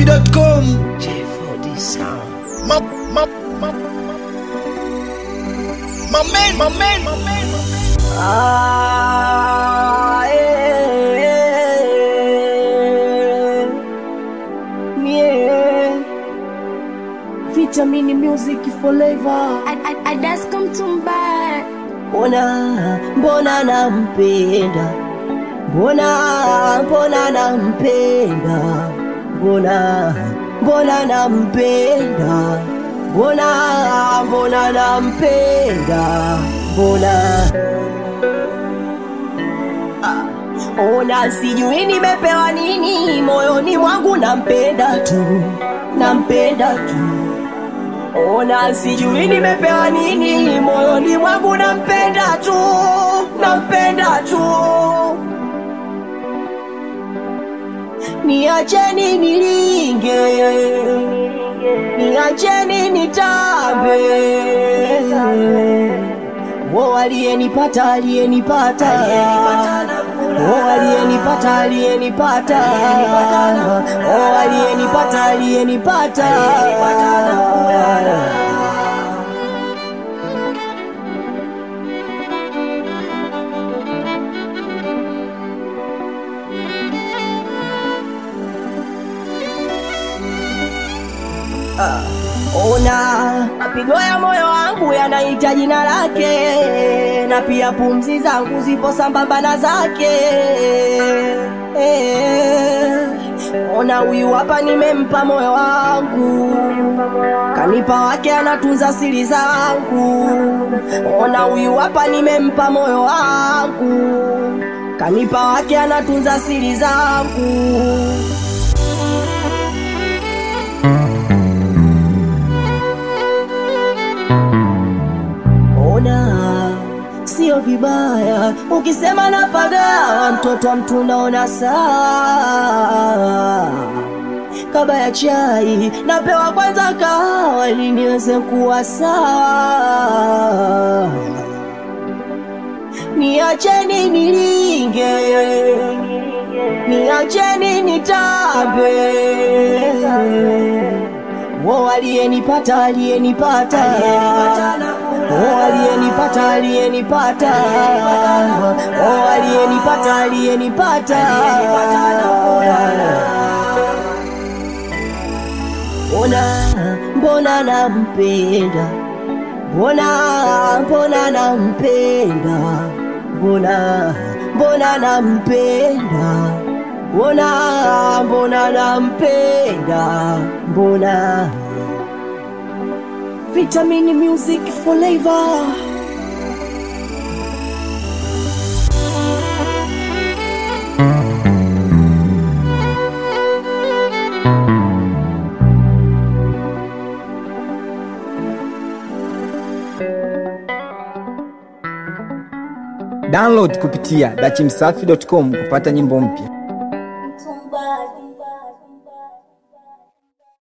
dachimsafi.com J4D sound. my, my, my, my man, my man, my man. Ah, eh, eh, yeah. Vitamin music forever. I, I, I just come to back. Mbona, mbona nampenda, mbona, mbona nampenda, mbona, mbona nampenda, mbona, mbona nampenda, mbona Ah, Ona sijui nimepewa nini moyoni mwangu, nampenda tu, nampenda tu. Ona sijui nimepewa nini moyoni mwangu, nampenda tu, nampenda tu. Niacheni nilinge, niacheni nitambe. Wo aliyenipata aliyenipata Oh, aliyenipata aliyenipata Oh, aliyenipata aliyenipata Ona mapigo ya moyo wangu yanaita jina lake, na pia pumzi zangu zipo sambamba na zake. Eh, Ona huyu hapa nimempa moyo wangu, kanipa wake anatunza siri zangu. Ona huyu hapa nimempa moyo wangu, kanipa wake anatunza siri zangu. Ona sio vibaya ukisema napagawa, mtoto wa mtu naona saa kaba ya chai napewa kwanza kahawa ili niweze kuwa sawa. Niacheni nilinge, niacheni nitambe. Wo aliyenipata aliyenipata Oh, aliyenipata aliyenipata Oh, aliyenipata aliyenipata Mbona mbona nampenda Mbona mbona nampenda Mbona mbona nampenda Mbona mbona nampenda Mbona Vitamin music forever Download kupitia dachimsafi.com kupata nyimbo mpya.